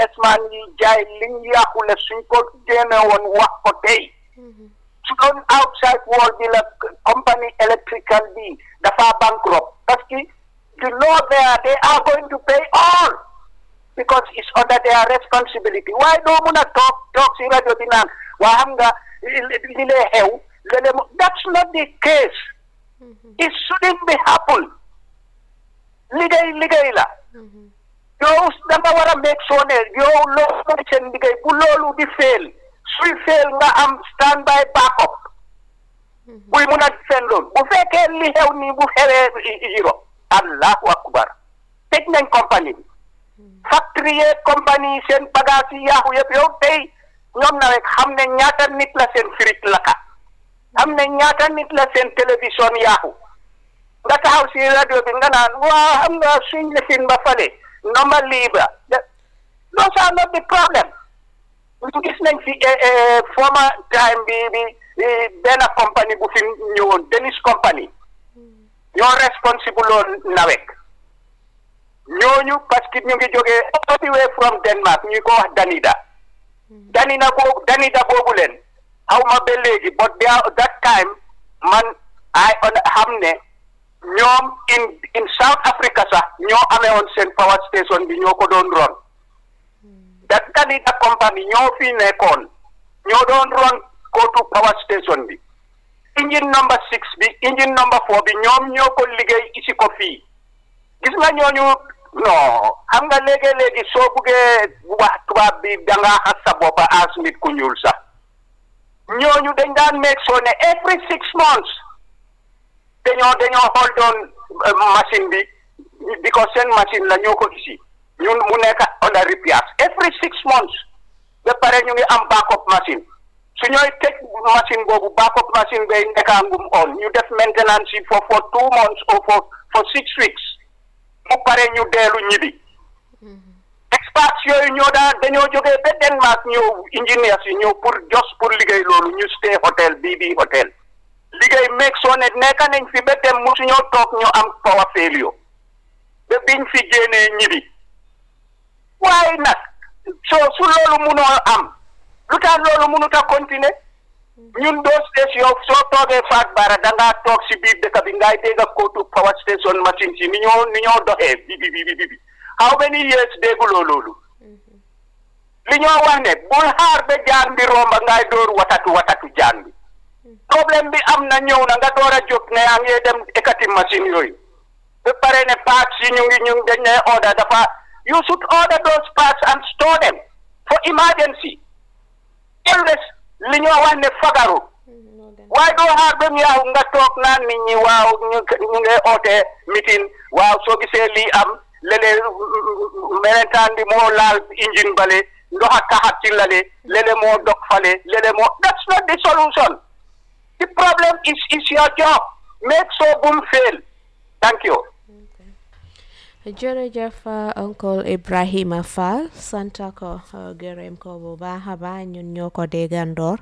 esman yi jaay liñ yàqule suñ ko génne woon wax ko tey su doon outside world bi la company electrical bi dafa bankrupt parce que you know there they are going to pay all because it's under their responsibility waaye doo mun a toog toog si rajo bi naan waa xam nga li lee xew lele that's not the case it shouldn't be happen liggéey liggéey la yow da nga war a make sure ne yow loolu mooy seen liggéey bu loolu di fail suy fail nga am stand by backup buy mun a fen loolu bu fekkee li xew nii bu xewee Europe allahu akbar tëj nañ compagnie bi factory yeeg compagnie seen bagage yi yaaxu yëpp yow tey ñoom na rek xam ne ñaata nit la seen fridge laka xam ne ñaata nit la seen télévision yaaxu nga taxaw si rajo bi nga naan waa xam nga suñ lifin ba fale ndoma libre those are not the problem ñu gis nañ fi former time bi bi benn compagnie bu fi ñëwoon Denis compagnie ñoo responsible loon nawek ñooñu parce que ñu ngi jógee all the way from Denmark ñu ko wax Danida Danida boobu Danida boobu leen xaw ma ba léegi but that time man ay xam ne ñoom in in South Africa sax ñoo amee woon seen power station bi ñoo ko doon ron that Danida company ñoo fi nekkoon ñoo doon ron kootu power station bi engine number six bi engine number four bi ñoom ñoo ko liggéey isi ko fii gis nga ñooñu non xam nga léegi-léegi soo buggee wax tubaab bi da ngaa xas sa boppa as nit ku ñuul sax ñooñu dañ daan make sure ne every six months dañoo dañoo xool doon machine bi because seen machine la ñoo ko isi ñun mu nekk under repairs every six months ba pare ñu ngi am backup machine su ñooy tëj machine boobu backup machine bay nekkaangum on ñu def maintenance yi for for two months or for for six weeks mu pare ñu deelu ñibi experts yooyu ñoo daan dañoo jógee ba Denmark ñëw engineers yi ñëw pour jos pour liggéey loolu ñu stay hotel bii bii hotel liggéey meeg soo ne nekk nañ fi ba dem musuñoo toog ñu am power failure ba biñ fi génnee ñibi waaye nag soo su loolu munoo am lu tax loolu mënut a continuer ñun doo station soo toogee faat bara da ngaa toog si biir dëkk bi ngay dégg ak kootu power station machine si ni ñoo ni ñoo doxee bi bi bi bi bi how many years dégguloo loolu li ñoo wax ne bul xaar ba jaan bi romba ngay door watatu watatu jaan bi problème bi am na ñëw na nga door a jóg ne yaa ngi dem ekati machine yooyu ba pare ne parts yi ñu ngi ñu dañ ne order dafa you should order those parts and store them for emergency always li ñoo wax ne fagaru waaye doo xaar ba mu yaaw nga toog naan nit ñi waaw ñu ñu ngi oote meeting waaw soo gisee lii am léeg-léeg melentaan bi moo laal engine bale ndox a taxat ci lale léeg-léeg moo dog fale léeg-léeg moo that's not the solution the problem is is your job make sure bum fail thank you jërëjëf oncle Ibrahima Fall santa ko gërëm ko bu baax a baax ñun ñoo ko déggandoor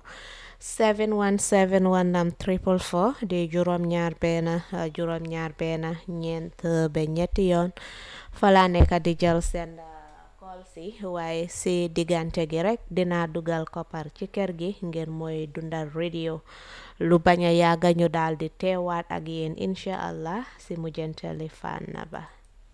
717 wanam triple four di juróom ñaar benn juróom ñaar benn ñeent ba ñetti yoon fala nekk di jël seen call si waaye si diggante gi rek dina dugal koppar ci kër gi ngeen mooy dundal radio lu bañ a yàgga ñu daal di teewaat ak yéen incha allah si mujjantali fànn ba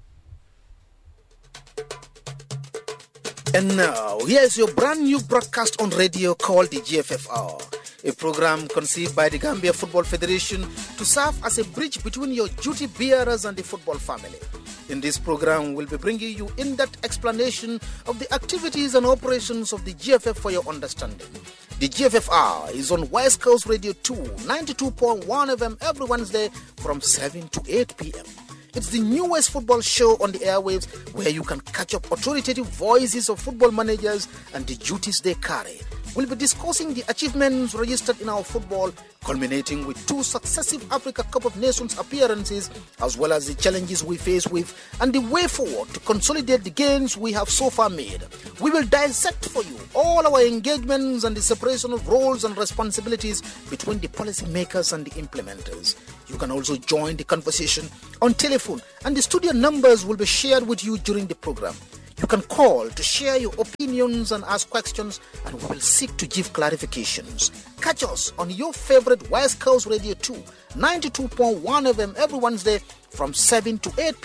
And now, here's your brand new broadcast on radio called the GFFR, a program conceived by the Gambia Football Federation to serve as a bridge between your duty bearers and the football family. In this program, we'll be bringing you in depth explanation of the activities and operations of the GFF for your understanding. The GFFR is on West Coast Radio 2, 92.1 FM every Wednesday from 7 to 8 p.m. It's the newest football show on the airwaves where you can catch up authoritative voices of football managers and the duties they carry. We'll be discussing the achievements registered in our football, culminating with two successive Africa Cup of Nations appearances, as well as the challenges we face with and the way forward to consolidate the gains we have so far made. We will dissect for you all our engagements and the separation of roles and responsibilities between the policymakers and the implementers. You can also join the conversation on telephone, and the studio numbers will be shared with you during the program. You You can call to share your opinions and ask questions, and we will seek to give clarifications. Catch us on your favorite West Coast Radio 2, 92.1 FM every Wednesday from 7 to 8 p.m.